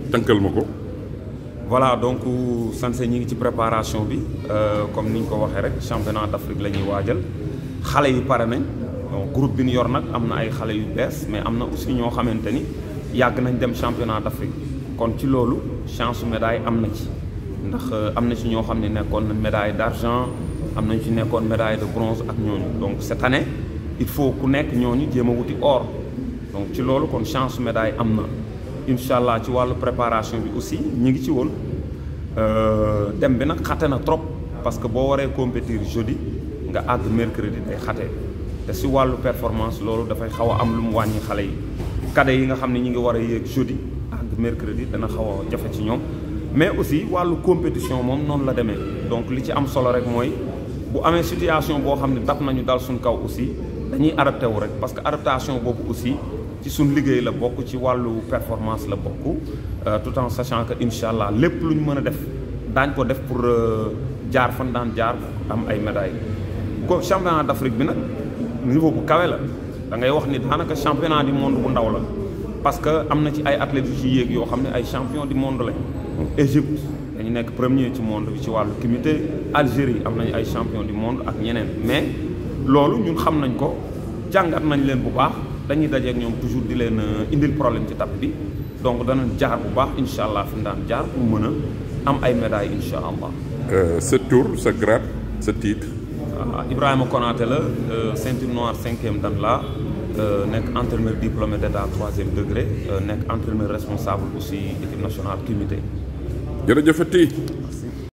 tënkal ma ko. voilà donc Sanse ñi ngi ci préparation bi comme ni ñu ko waxee rek championnat d'Afrique la ñuy waajal xale yi pare nañ donc groupe bi ñu yor nag am na ay xale yu bees mais am na aussi ñoo xamante ni yàgg nañ dem championnat d'Afrique kon ci loolu chance médaille am na ci ndax am na ci ñoo xam ne nekkoon na médaille d'argent am nañ ci nekkoon médaille de bronze ak ñooñu donc cette année il faut ku nekk ñooñu jéem a wuti or donc ci loolu kon chance médaille am na incha allah ci wàllu préparation bi aussi ñi ngi ci woon dem bi nag xate na trop parce que boo waree compétir jeudi nga àgg mercredi day xate te si wàllu performance loolu dafay xaw a am lu mu wàññi xale yi cadet yi nga xam ne ñi ngi war a yéeg jeudi àgg mercredi dana xaw a jafe ci ñoom mais aussi wàllu compétition moom noonu la demee donc li ci am solo rek mooy bu amee situation boo xam ne dab nañu dal suñ kaw aussi dañuy adapté wu rek parce que adaptation boobu aussi ci suñ liggéey la bokk ci wàllu performance la bokk tout en sachant que incha allah lépp lu ñu mën a def daañ ko def pour jaar fan daan jaar am ay médailles. ko championnat d'Afrique bi nag niveau bu kawe la da ngay wax ni daanaka championnat du monde bu ndaw la parce que am na ci ay athlètes yu ci yéeg yoo xam ne ay champion du monde lañ. Égypte dañu nekk premier ci monde bi ci wàllu comité Algérie am nañu ay champion du monde ak ñeneen mais loolu ñun xam nañ ko jàngat nañ leen bu baax. dañuy dajeek ñoom toujours di leen indil problème ci tapis bi donc danañ jaar bu baax incha allah fi mu daan jaar pour mën a am ay médailles incha allah. sa tour sa grade sa titre. Ibrahima Konaté la ceinture noire cinquième dan la nekk entraîneur diplômé d'état troisième degré nekk entraîneur responsable aussi équipe nationale comité. jërëjëfati.